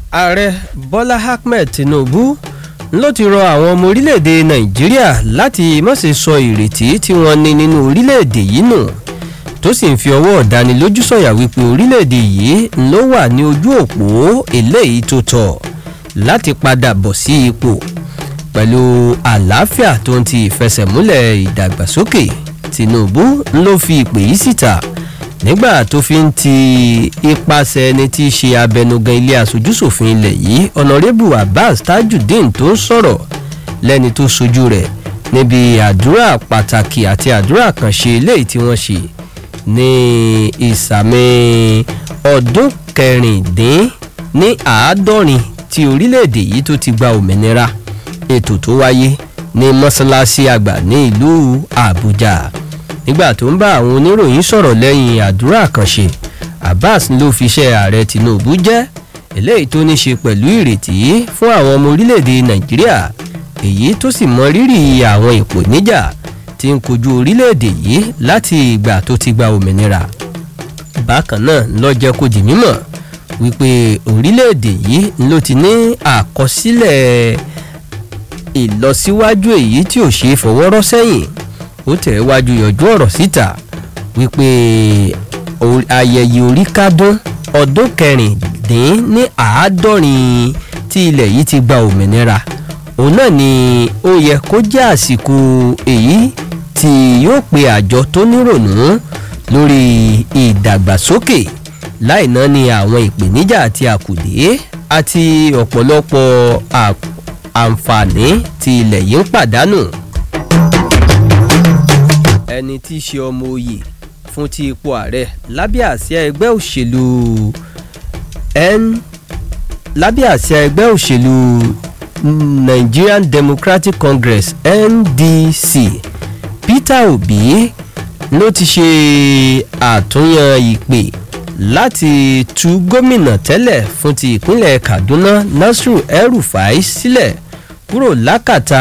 ààrẹ bọ́lá ahmed tinubu ló ti rọ àwọn ọmọ orílẹ̀-èdè nàìjíríà láti má ṣe sọ ìrètí tí wọ́n ní nínú orílẹ̀-èdè yìí nù tó sì ń fi ọwọ́ ọ̀dánilójú sọ̀yà wípé orílẹ̀-èdè yìí ló wà ní ojú òpó eléyìí tó tọ́ láti padà bọ̀ sí ipò pẹ̀lú àlàáfíà tó ń ti ìfẹsẹ̀múlẹ̀ ìdàgbàsókè tinubu ló fi ìpè yìí síta nígbà tó fi ń ti ipasẹ̀ ẹni tí í ṣe abẹnugan ilé aṣojúṣòfin ilẹ̀ yìí ọ̀nàrẹ́bù abbas tajudeen tó ń sọ̀rọ̀ lẹ́ni tó sojú rẹ̀ níbi àdúrà pàtàkì àti àdúrà kànṣe eléyìí tí wọ́n ṣe ní ìsàmì ọdún kẹrìndín ní àádọ́rin tí orílẹ̀-èdè yìí tó ti gba òmìnira ètò tó wáyé ní mọ́ṣáláṣí àgbà ní ìlú àbújá nígbà tó ń bá àwọn oníròyìn sọ̀rọ̀ lẹ́yìn àdúrà àkànṣe abbas ló fi iṣẹ́ ààrẹ tinubu jẹ́ eléyìí tó ní ṣe pẹ̀lú ìrètí fún àwọn ọmọ orílẹ̀-èdè nàìjíríà èyí tó sì mọ rírì àwọn ìpèníjà tí ń kojú orílẹ̀-èdè yìí láti ìgbà tó ti gba òmìnira bákan náà ló jẹ́ kó di mímọ̀ wípé orílẹ̀-èdè yìí ló ti ní àkọsílẹ̀ ìlọsíwájú èyí tí ò ṣeé fọwọ́rọ́ sẹ́yìn ó tẹ̀ wájú yọjú ọ̀rọ̀ síta wípé ayẹyẹ orí kádún ọdún kẹrìndín ní àádọ́rin tí ilẹ̀ yìí ti gba òmìnira òun náà ni ó yẹ kó jẹ́ àsìkò èyí tí yóò pe àjọ tó nírònú lórí ìdàgbàsókè láì náà ni àwọn ìpèníjà àti àkùdé àti ọ̀pọ̀lọpọ̀ àǹfààní tí ilẹ̀ yìí ń pàdánù ẹni tí í ṣe ọmọ oyè fún ti ipò ààrẹ lábẹ́ àsíá ẹgbẹ́ òṣèlú n lábẹ́ àsíá ẹgbẹ́ òṣèlú nigerian democratic congress ndc peter obi ló ti ṣe àtúnyàn ìpè láti tú gómìnà tẹ́lẹ̀ fún ti ìpínlẹ̀ kaduna nasiru el-rufai sílẹ̀ kúrò lákàtà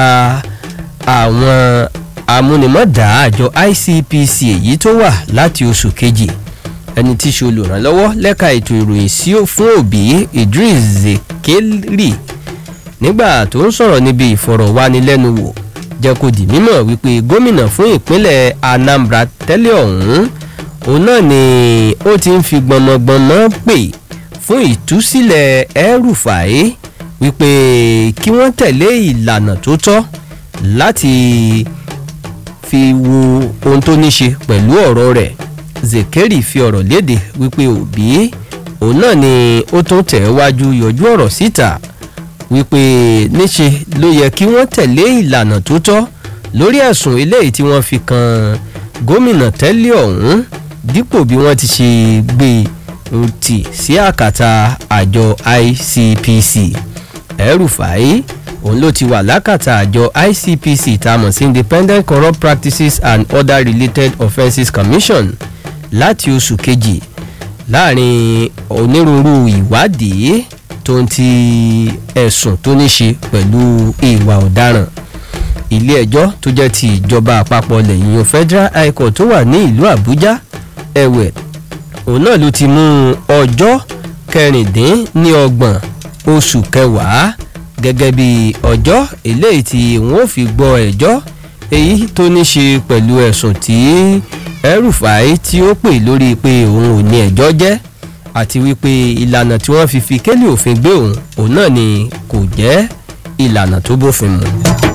àwọn amúnimọ̀dá àjọ icpc èyí tó wà láti oṣù kejì ẹni tí í ṣe olùrànlọ́wọ́ lẹ́ka ètò ìròyìn sí fún òbí idris zekeri nígbà tó ń sọ̀rọ̀ níbi ìfọ̀rọ̀wánilẹ́nuwò jẹ́ kó di mímọ̀ wípé gómìnà fún ìpínlẹ̀ anambra tẹ́lẹ̀ ọ̀hún òun náà ni ó ti ń fi gbọmọgbọmọ pè fún ìtúsílẹ̀ ẹrùfàáyé wípé kí wọ́n tẹ̀lé ìlànà tó tọ́ láti fi wo ohun tó ní ṣe pẹ̀lú ọ̀rọ̀ rẹ̀ zekeri fi ọ̀rọ̀ léde wípé òbí òun náà ni ó tún tẹ̀ wájú yọjú ọ̀rọ̀ síta wípé níṣe ló yẹ kí wọ́n tẹ̀lé ìlànà tó tọ́ lórí ẹ̀sùn eléyìí tí wọ́n fi kan gómìnà tẹ́lẹ̀ ọ̀hún dípò bí wọ́n ti ṣe gbé tì sí àkàtà àjọ icpc ẹrùfàáyé òun ló ti wà lákàtà àjọ icpc tá a mọ̀ sí independent corrupt practices and other related offences commission láti oṣù kejì láàrin onírúurú ìwádìí tó ń ti ẹ̀sùn tó ní ṣe pẹ̀lú ìwà ọ̀daràn ilé ẹjọ́ tó jẹ́ ti ìjọba àpapọ̀ lẹ́yìn federal high court tó wà ní ìlú àbújá ẹ̀wẹ̀ òun náà ló ti mú ọjọ́ kẹrìndínlọ́gbọ̀n oṣù kẹwàá gẹ́gẹ́ bí ọjọ́ eléyìí tí wọ́n fi gbọ́ ẹjọ́ èyí tó ní ṣe pẹ̀lú ẹ̀sùn tí ẹrùfàáyé tí ó pè lórí pé òun ò ní ẹjọ́ jẹ́ àti wípé ìlànà tí wọ́n fi fi kélé òfin gbé òun òun náà ni kò jẹ́ ìlànà tó bófin mu.